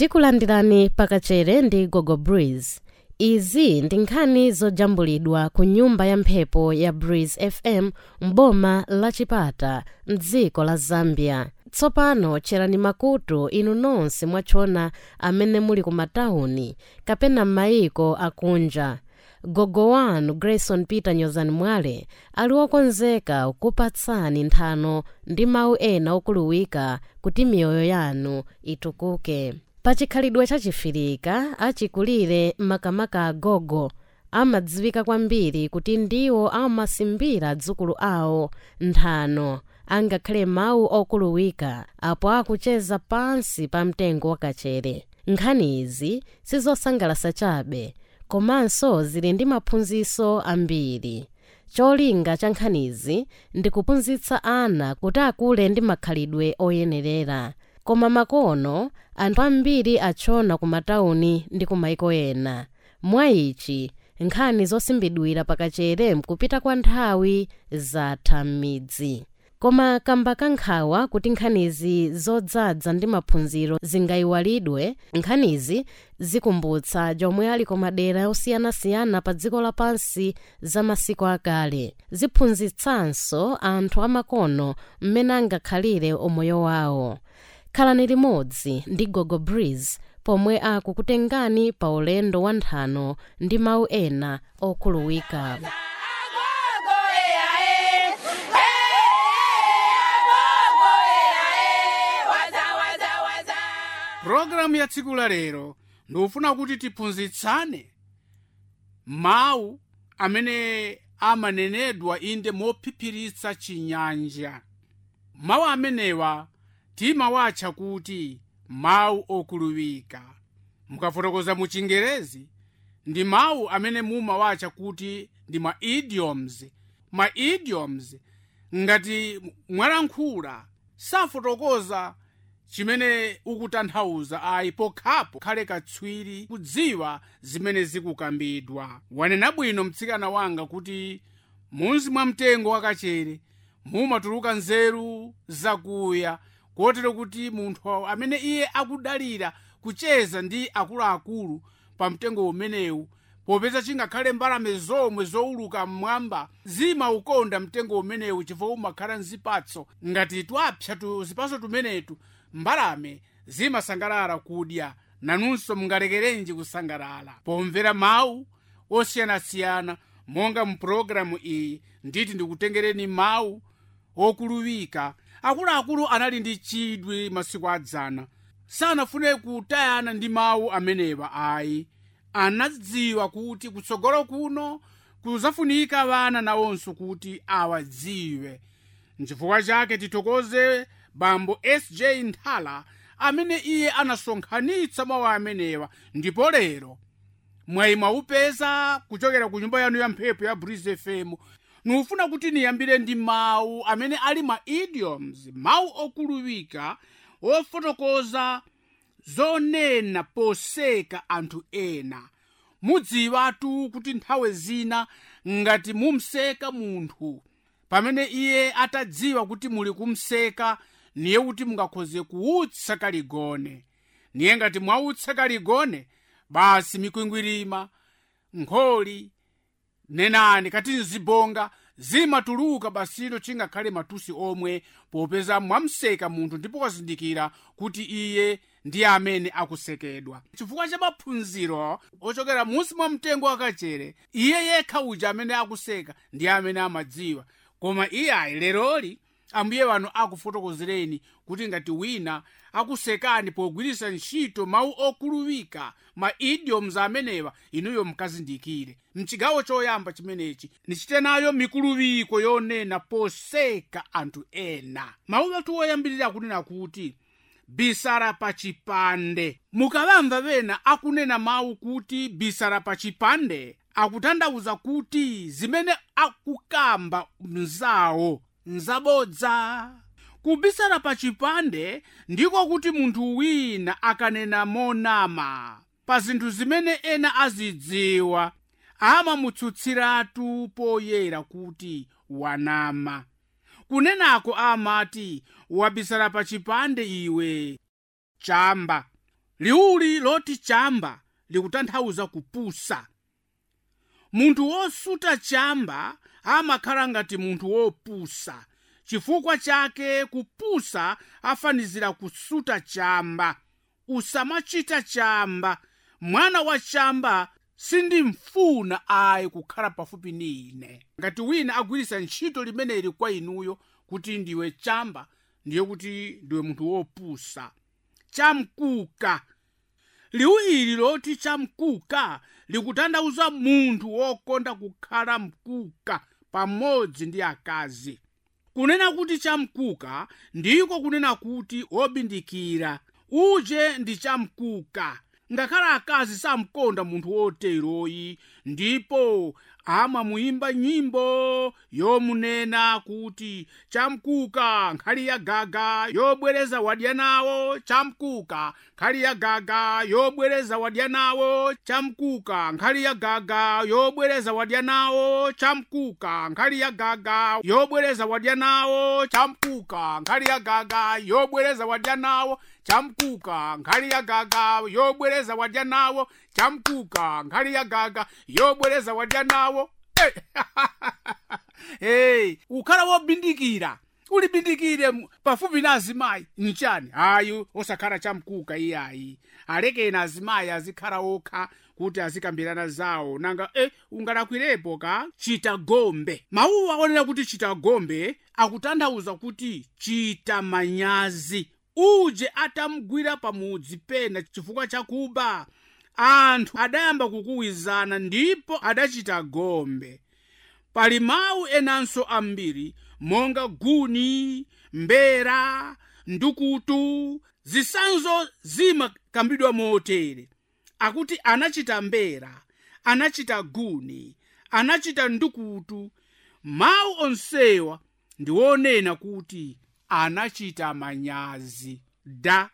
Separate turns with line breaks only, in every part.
tikulandirani pakachere ndi gogo breeze izi ndi nkhani zojambulidwa ku nyumba ya mphepo ya breeze fm m'boma la chipata mdziko la zambia tsopano tcherani makutu inu nonse mwachona amene muli ku matawuni kapena m'mayiko akunja gogo wanu grayson peter nyozani mwale ali wokonzeka kupatsani nthano ndi mawu ena okuluwika kuti miyoyo yanu itukuke pachikhalidwe chachifirika achikulire makamaka agogo amadziwika kwambiri kuti ndiwo amasimbira adzukulu awo nthano angakhale mawu okuluwika apo akucheza pansi pa mtengo wakachere nkhani izi sizosangalasa chabe komanso zili ndi maphunziro ambiri cholinga cha nkhanizi ndi kuphunzitsa ana kuti akule ndi makhalidwe oyenerera koma makono anthu ambiri achona ku matawuni ndi ku maiko ena mwa ichi nkhani zosimbidwira pakachere mkupita kwa nthawi zatha m'midzi koma kamba kankhawa kuti nkhanizi zodzaza ndi maphunziro zingayiwalidwe nkhanizi zikumbutsa jomwe ali ku madera osiyanasiyana pa dziko lapansi za masiku akale ziphunzitsanso anthu amakono mmene angakhalire umoyo wawo khalani limodzi ndi gogo breeze pomwe akukutengani pa ulendo wa nthano ndi mawu ena okhuluwika
pulogalamu ya tsiku la lero ndikufuna kuti tiphunzitsane mawu amene amanenedwa inde mophiphiritsa chinyanja mawu amenewa timawatcha kuti mawu okuluwika mukafotokoza mu chingerezi ndi mawu amene mumawatcha kuti ndi ma idioms ma idioms ngati mwalankhula safotokoza chimene ukutanthauza ayi pokhapo khale katswiri kudziwa zimene zikukambidwa wanena bwino mtsikana wanga kuti munzi mwa mtengo wakachere mumatuluka nzeru zakuya kotero kuti munthu amene iye akudalira kucheza ndi akuluakulu pa mtengo umenewu popeza chingakhale mbalame zomwe zowuluka mmwamba zimaukonda mtengo umenewu chifukwa umakhala nzipatso ngati twapsa tu zipatso tumenetu mbalame zimasangalala kudya nanunso mungalekerenji kusangalala pomvera mawu osiyanasiyana monga mu pulogalamu iyi nditi ndikutengereni mawu okuluwika akuluakulu anali ndi chidwi masiku adzana sanafune kutayana ndi mawu amenewa ayi anadziwa kuti kutsogolo kuno kuzafunika vana nawonso kuti awadziwe nchifukwa chake titokoze bambo sj nthala amene iye anasonkhanitsa mawu amenewa ndipo lero mwayi mwaupeza kuchokera ku nyumba yanu ya mphepo ya breeze fm nufuna kuti niyambire ndi mawu amene ali ma idioms mawu okuluwika ofotokoza zonena poseka anthu ena mudziwatu kuti nthawe zina ngati mumseka munthu pamene iye atadziwa kuti muli kumseka niye kuti mungakhoze kuutsa kaligone niye ngati mwautsa kaligone basi mikwingwirima nkholi nenani kati nzibonga zimatuluka basino chingakhale matusi omwe popeza mwamseka munthu ndipo wazindikira kuti iye ndiye amene akusekedwa chifukwa cha maphunziro ochokera munsi mwa mtengo wakachere iye yekha uja amene akuseka ndiye amene amadziwa koma iyayi leroli ambuye wanu akufotokozereni kuti ngati wina akusekani pogwiritsa ntchito mawu okuluwika ma idioms amenewa inuyo mukazindikire mchigawo choyamba chimenechi nichite nayo mikuluwiko yonena poseka anthu ena mawu atu oyambirira akunena kuti bisala pa chipande mukavamva pena akunena mawu kuti bisala pa chipande akutanthauza kuti zimene akukamba mzawo nzabodza kubisala pa chipande ndiko kuti munthu wina akanena monama pa zinthu zimene ena azidziwa amamutsutsiratu poyera kuti wanama kunenako amati wabisala pa chipande iwe chamba liwuli loti chamba likutanthauza kupusa munthu wosuta chamba amakhala ngati munthu wopusa chifukwa chake kupusa afanizira kusuta chamba usamachita chamba mwana wa chamba sindimfuna ayi kukhala pafupi ni ine ngati wina agwirisa ntchito limeneli kwa inuyo kuti ndiwe chamba ndiye kuti ndiwe munthu wopusa chamkuka liwu ili loti chamkuka likutanthauza munthu wokonda kukhala mkuka pamodzi ndi akazi kunena kuti chamkuka ndiko kunena kuti wobindikira uje ndi chamkuka ngakhale akazi samkonda munthu woteroyi ndipo amamuyimba nyimbo yomunena kuti chamkuka nkhali ya gaga yobwereza wadya nawo chamkuka nkhali ya gaga yobwereza wadya nawo chamkuka nkhali ya gaga yobwereza wadya nawo chamkuka nkhali ya gaga yobwereza wadya nawo chamkuka nkhali ya gaga yobwereza wadya nawo chamkuka nkhali ya gaga yobwereza wadya nawo chamkuka nkhali ya gaga yobwereza wadya nawo hey, ukhala wobindikira ulibindikire mu- pafupi na azimayi nchani ayi osakhala chamkuka iyayi alekeni azimayi azikhala okha kuti azikambirana zawo nanga eh, ungalakwirepo ka chita gombe mawuwa aonera kuti chita gombe akutanthauza kuti chita manyazi uje atamgwira pamudzi pena chifukwa chakuba anthu adayamba kukuwizana ndipo adachita gombe pali mawu enanso ambiri monga guni mbera ndukutu zisanzo zimakambidwa motere akuti anachita mbera anachita guni anachita ndukutu mawu onsewa ndiwonena kuti anachita manyazi da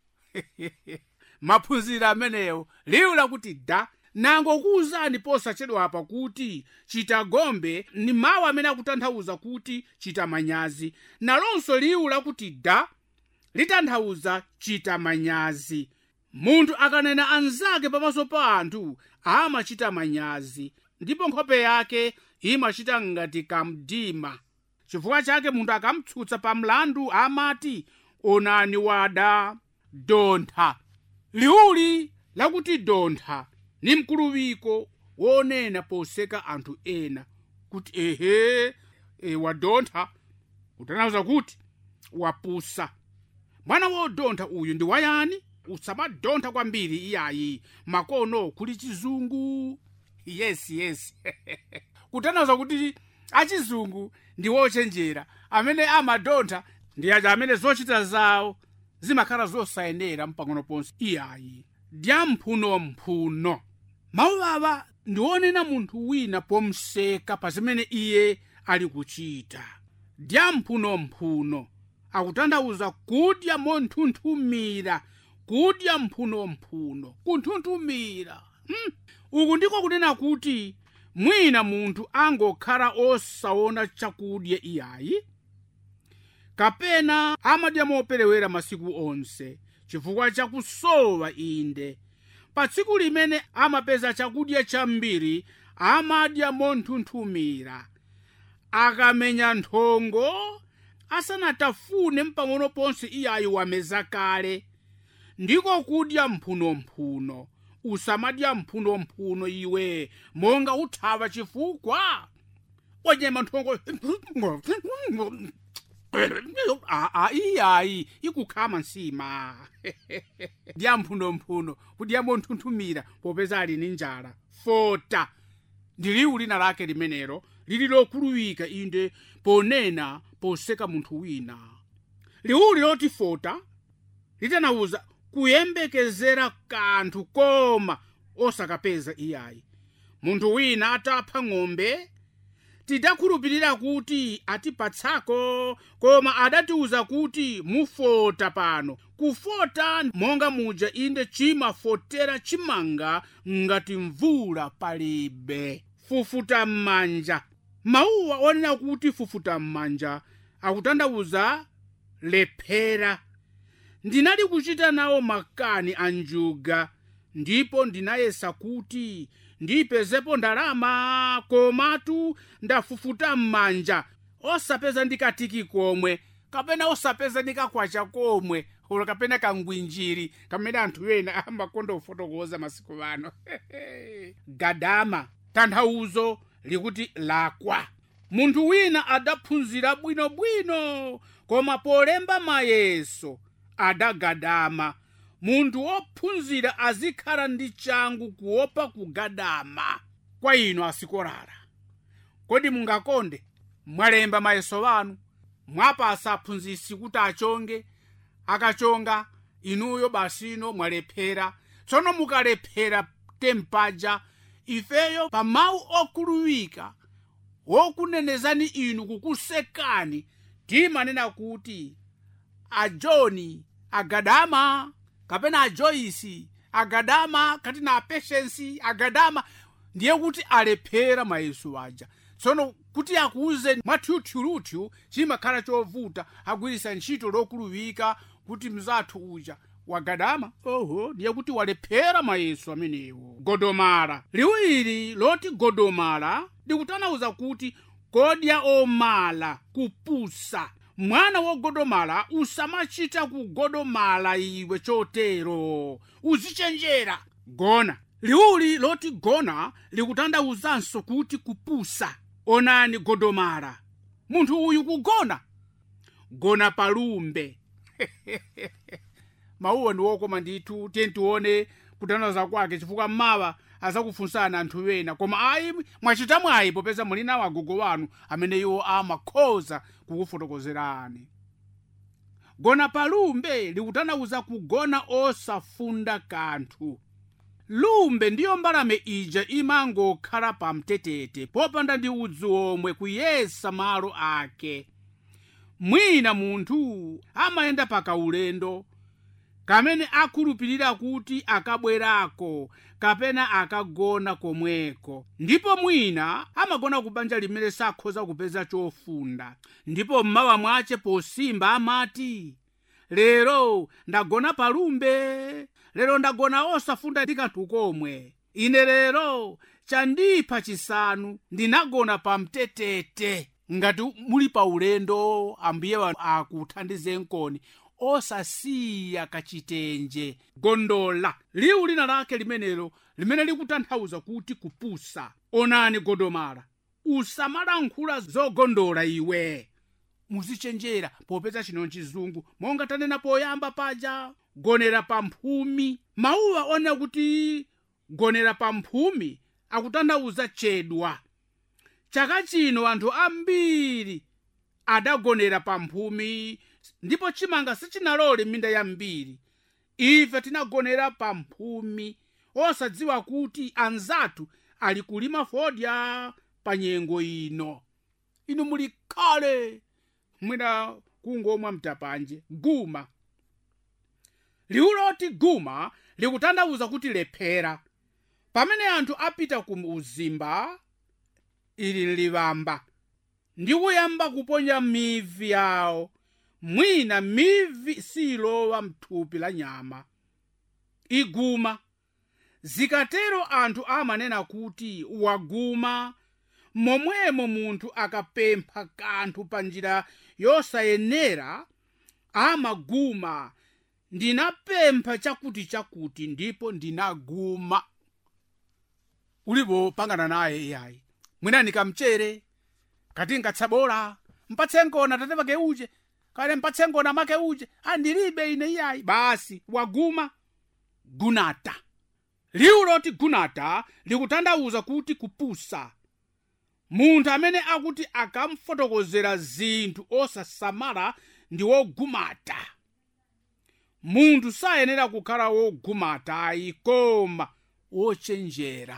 maphunziro amenewo liwu lakuti da nango kuwuzani posachedwapa kuti chita gombe ni mawu amene akutanthauza kuti chita manyazi nalonso liwu lakuti da litanthauza chita manyazi munthu akanena anzake pamaso pa anthu amachita manyazi ndipo nkhope yake imachita ngati kamdima chifukwa chake munthu akamtsutsa pa mlandu amati onani wada dontha liwuli lakuti dontha ni mkuluwiko wonena poseka anthu ena kuti ehe e, wadontha kutanthauza kuti wapusa mwana wodontha uyu ndi wayani usamadontha kwambiri iyayi makono kuli chizungu yes yes kutanthauza kuti achizungu ndi wochenjera amene amadontha ndi aja amene zochita zawo zimakhala zosayenera mpang'ono ponse iyayi dyamphunophuno mawu awa ndiwonena munthu wina pomseka pa zimene iye ali kuchita dyamphunophuno akutanthauza kudya monthunthumira kudya mphunomphuno kunthunthumira hmm. uku ndiko kunena kuti mwina munthu angokhala osaona chakudya iyayi kapena amadya moperewera masiku onse chifukwa chakusowa inde pa tsiku limene amapeza chakudya chambiri amadya monthunthumira akamenya nthongo asanatafune mpang'ono ponse iyayi wameza kale ndiko kudya mphunomphuno usamadya mphunomphuno iwe monga uthawa chifukwa wanyema nthongo aa iyayi ikukhama nsima dya mphunomphuno kudya monthunthumira popeza ali ni njala fota ndi liwu lina lake limenelo lili lokuluwika inde ponena poseka munthu wina liwuli loti fota litanawuza kuyembekezera kanthu koma osakapeza iyayi munthu wina atapha ng'ombe tidakhulupirira kuti atipatsako koma adatiuza kuti mufota pano kufota monga muja inde chimafotera chimanga ngati mvula palibe fufuta m'manja mawuwa onena kuti fufuta m'manja akutanthauza lephera ndinali kuchita nawo makani a njuga ndipo ndinayesa kuti ndipezepo ndalama komatu ndafufuta m'manja osapeza ndikatiki komwe kapena osapeza ndikakwacha komwe ulo kapena kangwinjiri kamene anthu ena amakonda kufotokoza masiku ano gadama tanthauzo likuti lakwa munthu wina adaphunzira bwinobwino koma polemba mayeso adagadama munthu wophunzira azikhala ndi changu kuopa kugadama kwa inu asikolala kodi mungakonde mwalemba mayeso wanu mwapasa aphunzitsi kuti achonge akachonga inuyo basino mwalephera tsono mukalephera tempaja ifeyo pa mawu okuluwika wokunenezani inu kukusekani timanena kuti ajoni agadama kapena ajoyisi agadama katina apeshensi agadama ndiye kuti alephera mayeso aja tsono kuti akuuze mwathyuthyuluthu chimakhala chovuta agwirisa ntchito lokuluwika kuti mzathu uja wagadama oho ndiye kuti walephera mayeso amenewo godomala liwiri loti godomala likutanauza kuti kodya omala kupusa mwana wogodomala usamachita kugodomala iwe chotero uzichenjera gona liwuli loti gona likutandauzanso kuti kupusa onani godomala munthu uyu kugona gona palumbe mawuwo ndi wokoma ndithu tiye tione kutanthauza kwake chifukwa mmawa azakufunsana anthu ena koma ayi mwachita mwayi popeza muli nawo agogo wanu amene iwo amakhoza kukufotokozerani gona palumbe likutanauza kugona osafunda kanthu lumbe ndiyo mbalame ija imangokhala pamtetete popanda ndi udzu omwe kuyesa malo ake mwina munthu amayenda pakaulendo kamene akhulupirira kuti akabwerako kapena akagona komweko ndipo mwina amagona ku banja limene sakhoza kupeza chofunda ndipo mmawa mwache posimba amati lero ndagona palumbe lero ndagona osafunda ndi kanthu komwe ine lero chandipha chisanu ndinagona pamtetete ngati muli pa ulendo ambuye wanu akuthandize nkoni osasiya kachitenje gondola liwu lina lake limenelo limene likutanthauza kuti kupusa onani godomala usamalankhula zogondola iwe muzichenjera popeza chino chizungu monga tanena poyamba paja gonera pa mphumi mawuwa onena kuti gonera pa mphumi akutanthauza chedwa chaka chino anthu ambiri adagonera pa mphumi ndipo chimanga sichinalole minda yambiri ife tinagonera pa mphumi osadziwa kuti anzathu ali kulima fodya pa nyengo ino inu muli kale mwina kungomwa mtapanje guma liwu loti guma likutanthauza kuti lephera pamene anthu apita ku uzimba ili livamba ndi kuyamba kuponya mivi yawo mwina mivi silowa mthupi la nyama iguma zikatero anthu amanena kuti waguma momwemo munthu akapempha kanthu pa njira yosayenera amaguma ndinapempha chakuti chakuti ndipo ndinaguma ulipo pangana naye iyayi mwina nikamchere kati nkatsabola mpatse ngona tate pake uje kale mpatse ngona make uje andilibe ine iyayi basi waguma gunata liwu loti gunata likutanthauza kuti kupusa munthu amene akuti akamfotokozera zinthu osasamala ndi wogumata munthu sayenera kukhala wogumata ayi koma wochenjera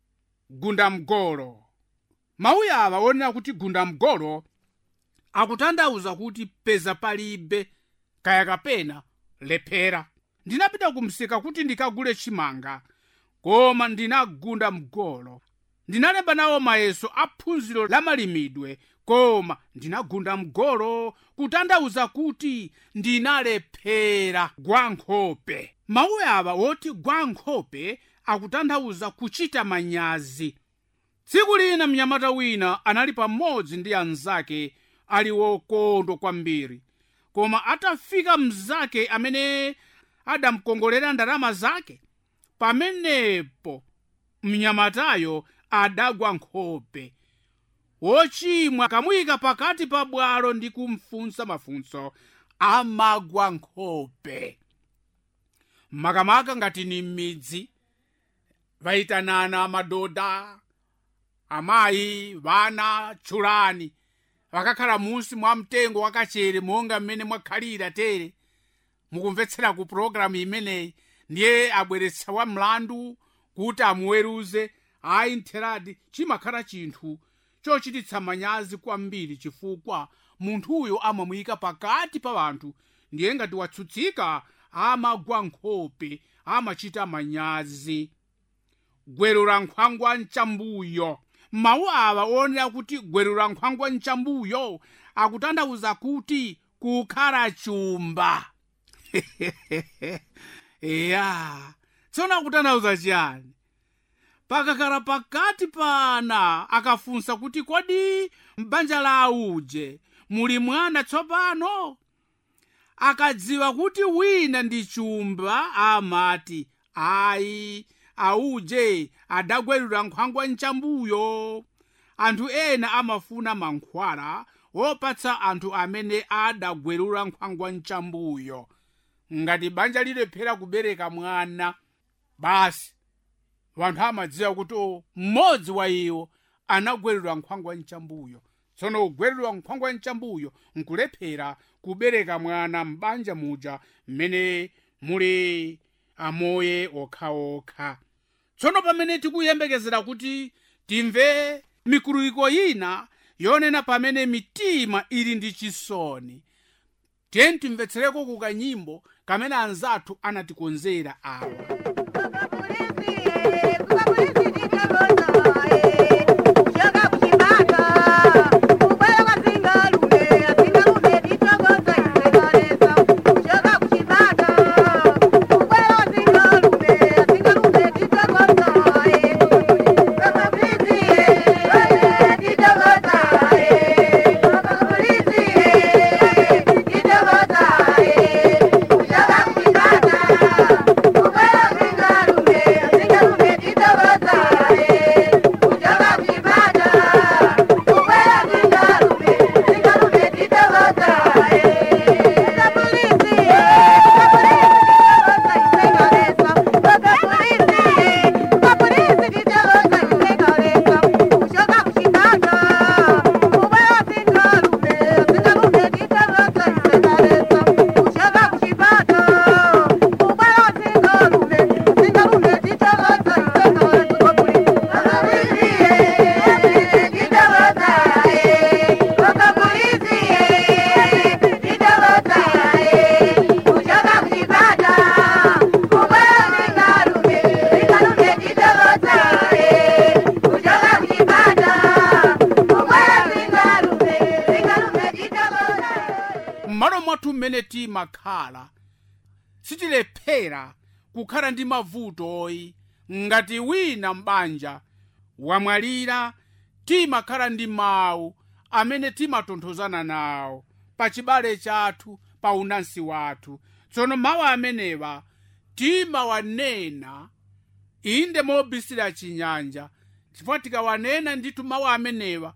gundamgolo mawu awa onena kuti gundamgolo akutanthauza kuti peza palibe kaya kapena lephera ndinapita kumsika kuti ndikagule chimanga koma ndinagunda mgolo ndinalemba nawo mayeso a phunziro la malimidwe koma ndinagunda mgolo kutanthauza kuti ndinalephera gwa nkhope mawu awa woti gwa nkhope akutanthauza kuchita manyazi tsiku lina mnyamata wina anali pamodzi ndi anzake ali wokondwa kwambiri koma atafika mnzake amene adamkongolera ndalama zake pamenepo mnyamatayo adagwa nkhope wochimwa kamuyika pakati pa bwalo ndi kumfunsa mafunso amagwa nkhope makamaka ngati ni m'midzi vayitanana madoda amayi vana tchulani vakakhala munsi mwa mtengo wakachere monga mmene mwakhalira tere mukumvetsera ku pulogalamu imeneyi ndiye abweretsa wa mlandu kuti amuweruze ayi ntheradi chimakhala chinthu chochititsa manyazi kwambiri chifukwa munthuyo amamuyika pakati pa vanthu ndiye ngati watsutsika amagwa nkhope amachita manyazi gwerura nkhwangwa mchambuyo mawu awa onera kuti gwerura nkhwangwa mchambuyo akutanthauza kuti kukhala chumba eya tsono akutanthauza chiyani pakakhala pakati pana akafunsa kuti kodi m'banja la auje muli mwana tsopano akadziwa kuti wina ndi chumba amati ayi auje adagwerura nkhwangwa mchambuyo anthu ena amafuna mankhwala wopatsa anthu amene adagwerura nkhwangwa mchambuyo ngati banja lilephera kubereka mwana basi wanthu amadziwa kuti o mmodzi wa iwo anagwerura nkhwangwa mchambuyo tsono kugwerura nkhwangwa mchambuyo nkulephera kubereka mwana m'banja muja mmene muli amoye okhaokha tsono pamene tikuyembekezera kuti timve mikuluwiko ina yonena pamene mitima ili ndi chisoni tiyeni timvetsereko ku kanyimbo kamene anzathu anatikonzera awa m'malo mwathu mmene timakhala sitilephera kukhala ndi mavuto oyi ngati wina m'banja wamwalira timakhala ndi mawu amene timatonthozana nawo pa chibale chathu pa unansi wathu tsono mawu amenewa timawanena inde mobisira chinyanja chifukwa tikawanena ndithu mawu amenewa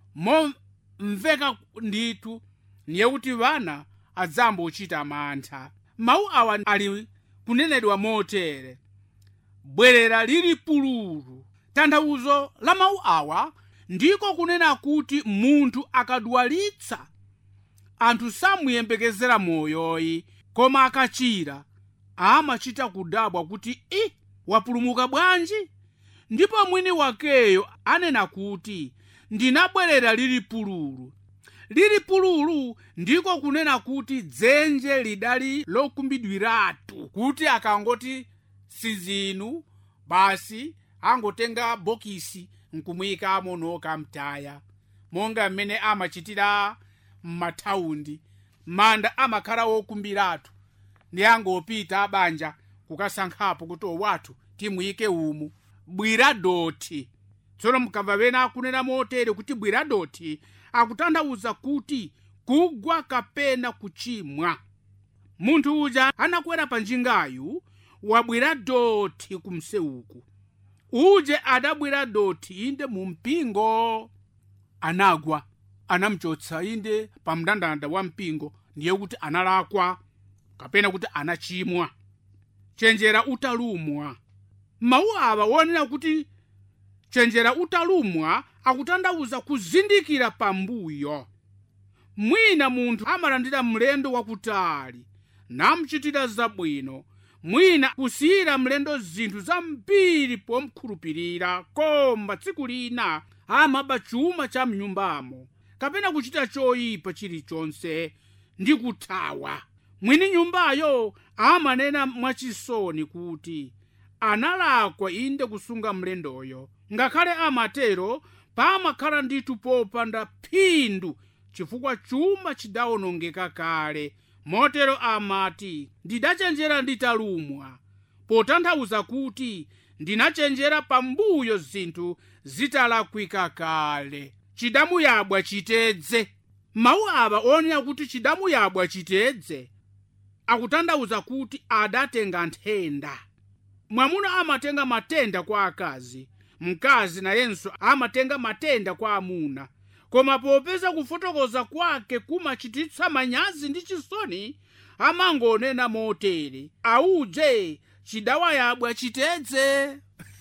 momveka ndithu ndiye kuti vana adzamba kuchita mantha mawu awa ali kunenedwa motere bwerera lili pululu tanthauzo la mawu awa ndiko kunena kuti munthu akadwalitsa anthu samuyembekezera moyoyi koma akachira amachita kudabwa kuti i wapulumuka bwanji ndipo mwini wakeyo anena kuti ndinabwerera lili pululu lili pululu ndiko kunena kuti dzenje lidali lokumbidwiratu kuti akangoti sizinu basi angotenga bokisi nkumuyikamo nokamtaya monga mmene amachitira m'mathaundi manda amakhala wokumbiratu ndi angopita abanja kukasankhapo kuti owathu timuyike umu bwira doti tsono mkamva pena akunena motere kuti bwira doti akutanthauza kuti kugwa kapena kuchimwa munthu uja anakwera pa njingayu wabwira doti kumseuku uje adabwira doti inde mu mpingo anagwa anamchotsa inde pa mndandanda wa mpingo ndiye kuti analakwa kapena kuti anachimwa chenjera utalumwa mawu awa wonena kuti chenjera utalumwa akutanthauza kuzindikira pambuyo mwina munthu amalandira mlendo wakutali namuchitira zabwino mwina kusiyira mlendo zinthu zambiri pomkhulupirira koma tsiku lina amaba chuma cha mnyumbamo kapena kuchita choyipa chilichonse ndi kuthawa mwini nyumbayo amanena mwachisoni kuti analakwa inde kusunga mlendoyo ngakhale amatero pamakhala ndithu popanda phindu chifukwa chuma chidawonongeka kale motero amati ndidachenjera nditalumwa potanthauza kuti ndinachenjera pambuyo zinthu zitalakwika kale chidamuyabwa chitedze mawu awa onena kuti chidamuyabwa chitedze akutanthauza kuti adatenga nthenda mwamuna amatenga matenda kwa akazi mkazi nayenso amatenga matenda kwa amuna koma popeza kufotokoza kwake kumachititsa manyazi ndi chisoni amangonena motere auje chidawayabwa chitedze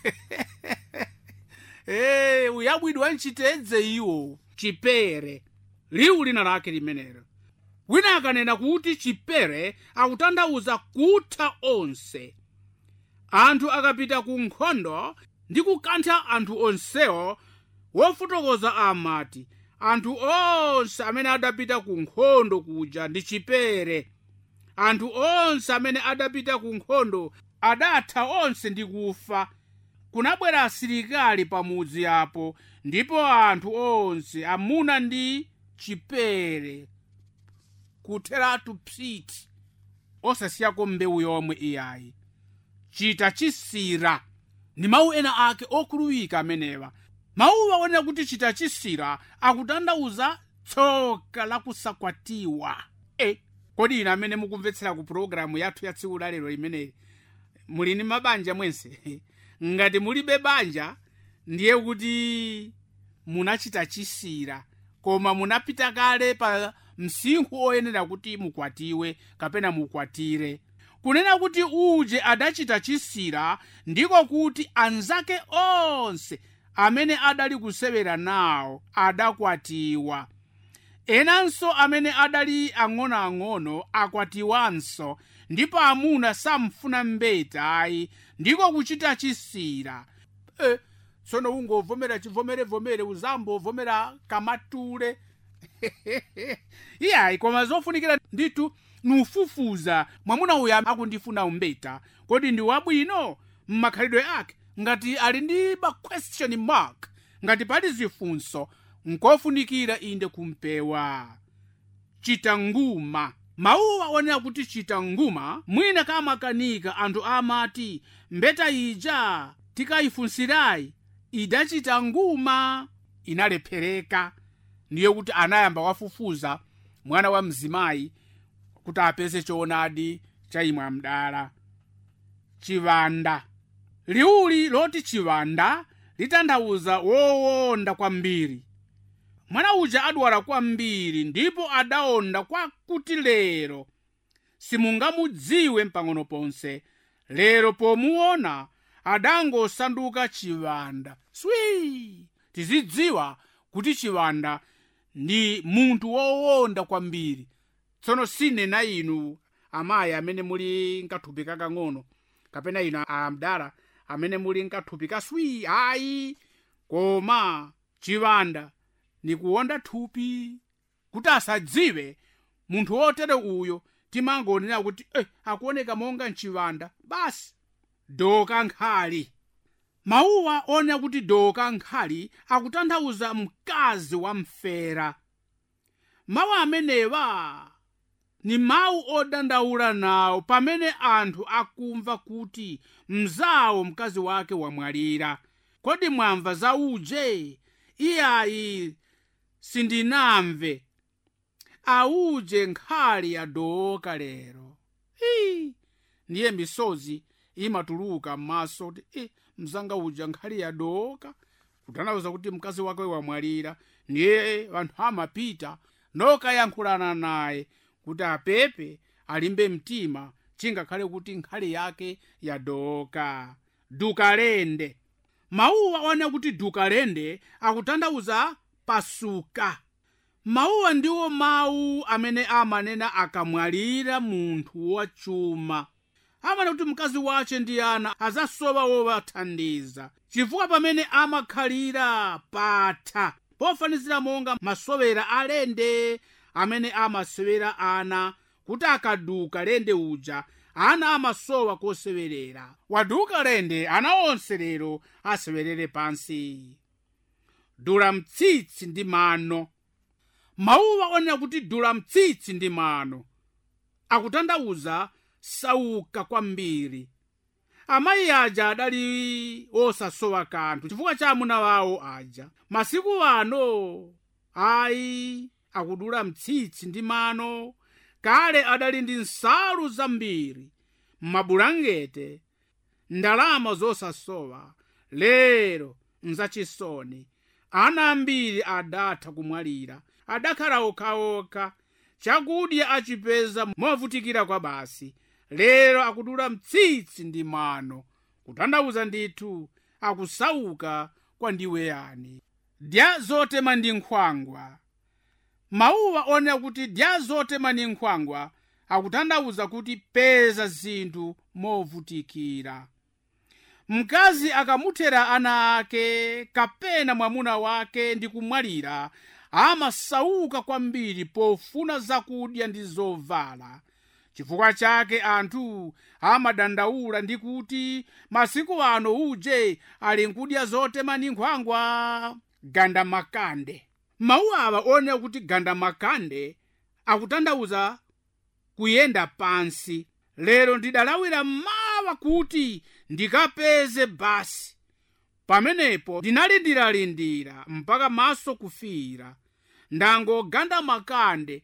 hey, uyabwidwa mchitedze iwo chipere liwu lina lake limenelo wina akanena kuti chipere akutanthauza kutha onse anthu akapita ku nkhondo ndi kukantha anthu onsewo wofotokoza amati anthu onse amene adapita ku nkhondo kuja ndi chipere anthu onse amene adapita ku nkhondo adatha onse ndi kufa kunabwera asilikali pamudzi apo ndipo anthu onse amuna ndi chipere kutheratu psiti osasiyako mbewu yomwe iyayi chita chisira ndi mawu ena ake okhuluwika amenewa mawuwa onena kuti chita chisira akutanthauza tsoka lakusakwatiwa e kodi ine amene mukumvetsera ku pulogalamu yathu ya tsiku lalero imeneyi muli ndi mabanja mwense ngati mulibe banja ndiye kuti munachita chisira koma munapita kale pa msinkhu oyenera kuti mukwatiwe kapena mukwatire kunena kuti uje adachita chisira ndiko kuti anzake onse amene adali kusewera nawo adakwatiwa enanso amene adali ang'onoang'ono akwatiwanso ndipo amuna samfuna mbeta ayi ndiko kuchita chisira e, tsono ungovomera chivomerevomere uzambovomera kamatule iyayi koma zofunikira ndithu nufufuza mwamuna uyu akundifuna umbeta kodi ndi wabwino mmakhalidwe ake ngati ali ndi ma question mark ngati pali zifunso nkofunikira inde kumpewa chita nguma mawuwa onena kuti chita nguma mwina kamakanika anthu amati mbeta ija tikayifunsirayi idachita nguma inalephereka ndiye kuti anayamba wafufuza mwana wa mzimayi kuti apeze choonadi chayimwa mdala chivanda liwuli loti chivanda litanthauza wowonda kwambiri mwana uja adwala kwambiri ndipo adawonda kwakuti lero simungamudziwe mpang'ono ponse lero pomuona adangosanduka chivanda swi tizidziwa kuti chivanda ndi munthu wowonda kwambiri tsono sinena inu amayi amene muli nkathupi kakang'ono kapena inu amdala amene muli nkathupi kaswi ayi koma chivanda nikuwonda thupi kuti asadziwe munthu wotere uyo timangonena kuti eh, akuoneka monga mchivanda basi doka nkhali mawuwa onena kuti doka nkhali akutanthauza mkazi wamfera mawu amenewa ni mawu odandaula nawo pamene anthu akumva kuti mzawo mkazi wake wamwalira kodi mwamva za uje iyayi sindinamve auje nkhali yadoka lero Hii, ndiye misozi imatuluka m'maso kuti eh, mzanga uja nkhali yadoka kutanthauza kuti mkazi wake wamwalira ndiye anthu amapita nokayankhulana naye kuti apepe alimbe mtima chingakhale kuti nkhali yake yadoka dukalende mawuwa onena kuti dukalende akutanthauza pasuka mawuwa ndiwo mawu amene amanena akamwalira munthu wachuma amana kuti mkazi wace ndi ana azasowa wowathandiza chifukwa pamene amakhalira patha pofanizira monga masowera alende amene amasewera ana kuti akaduka lende uja ana amasowa kosewerera waduka lende ana onse lero asewerere pansi dula mtsitsi ndi mano mawuwa onena kuti dula mtsitsi ndi mano akutanthauza sauka kwambiri amayi aja adali osasowa kanthu chifukwa cha amuna wawo aja masiku ano ayi akudula mtsitsi ndi mano kale adali ndi nsalu zambiri mabulangete ndalama zosasowa lero nzachisoni ana ambiri adatha kumwalira adakhala okhaokha chakudya achipeza movutikira kwa basi lero akudula mtsitsi ndi mano kutanthauza ndithu akusauka kwa ndiwe yani dya zotema ndi nkhwangwa mawuwa onena kuti dya zotema ndi nkhwangwa akutanthauza kuti peza zinthu movutikira mkazi akamuthera ana ake kapena mwamuna wake ndi kumwalira amasauka kwambiri pofuna zakudya ndi zovala chifukwa chake anthu amadandaula ndi kuti masiku ano uje ali nkudya zotema ndi nkhwangwa gandamakande mawu awa onena kuti gandamakande akutanthauza kuyenda pansi lero ndidalawira mawa kuti ndikapeze basi pamenepo ndinalindira-lindira mpaka maso kufiira ndangoganda makande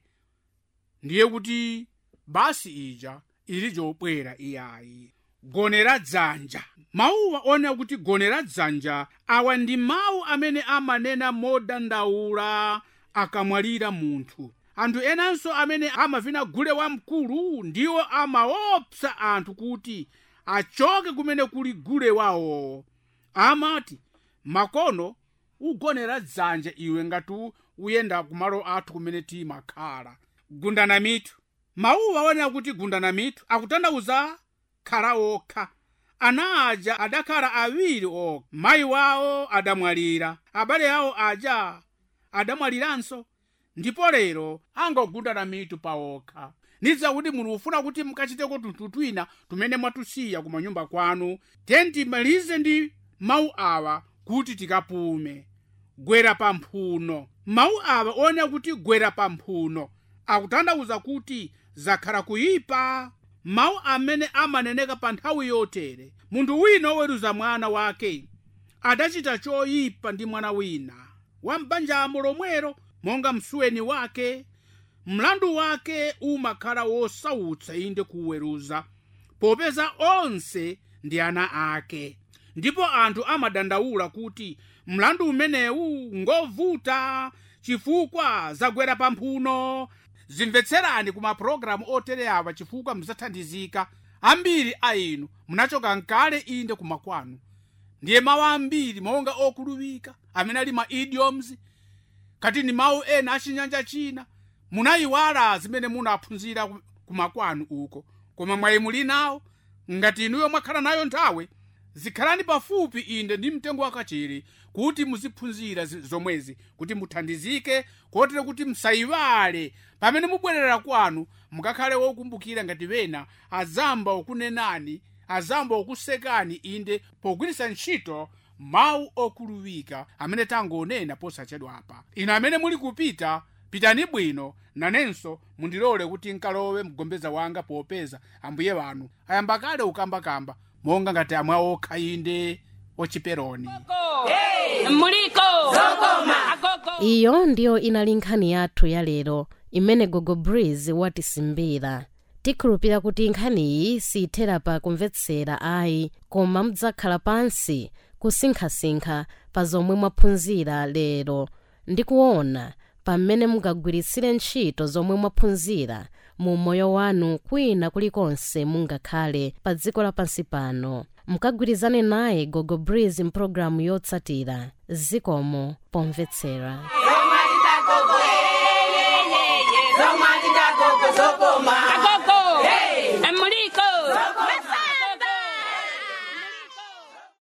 ndiye kuti basi ija ili jobwera iyayi gonera dzanja mawuwa onena kuti gonera dzanja awa ndi mawu amene amanena modandaula akamwalira munthu anthu enanso amene amavina gule wamkulu ndiwo amaopsa anthu kuti achoke kumene kuli gule wawo amati makono ugonera dzanja iwe ngati uyenda kumalo athu kumene timakhala gundana mitu mawuwa onena kuti gundana mitu akutanthauza khala okha ana aja adakhala awiri okha mayi wawo adamwalira abale awo aja adamwaliranso ndipo lero angogundana mitu pawokha ndidziwa kuti munthu ufuna kuti mukachiteko tunthu twina tumene mwatusiya kumanyumba kwanu tiye timalize ndi mawu awa kuti tikapume gwera pamphuno mawu awa onena kuti gwera pamphuno akutanthauza kuti zakhala kuyipa mawu amene amaneneka pa nthawi yotere munthu wina oweruza mwana wake adachita choyipa ndi mwana wina wambanjamo lomwero monga msuweni wake mlandu wake umakhala wosautsa inde kuweruza popeza onse ndi ana ake ndipo anthu amadandaula kuti mlandu umenewu ngovuta chifukwa zagwera pamphuno zimvetserani ku mapulogalamu otere awa chifukwa muzathandizika ambiri a inu munachoka nkale inde kumakwanu ndiye mawu ambiri monga okulupika amene ali ma idioms kati ni mawu ena achinyanja china munayiwala zimene munaphunzira kumakwanu uko koma mwayi muli nawo ngati inuyo mwakhala nayo nthawi zikhalani pafupi inde ndi mtengo wakachiri kuti muziphunzira zi- zomwezi kuti muthandizike kotere kuti msayiwale pamene mubwerera kwanu mukakhale wokumbukira ngati wena azamba okunenani azamba okusekani inde pogwiritsa ntchito mawu okhuluwika amene tangonena posachedwa apa inu amene muli kupita pitani bwino nanenso mundilole kuti nkalowe mgombeza wanga popeza ambuye wanu ayamba kale ukambakamba monga ngati amwe okha inde ochiperoni
muliko zokoma agogo
iyo ndiyo inali nkhani yathu ya lero imene gogo breeze watisimbira tikhulupira kuti nkhaniyi siyithera pa kumvetsera ayi koma mudzakhala pansi kusinkhasinkha pa zomwe mwaphunzira lero ndi kuona pamene mungagwiritsire ntchito zomwe mwaphunzira mu moyo wanu kwina kulikonse mungakhale pa dziko lapansi pano mukagwirizane naye gogo breeze mpulogalamu yotsatira zikomo pomvetsera
zomwe titagogo zokoma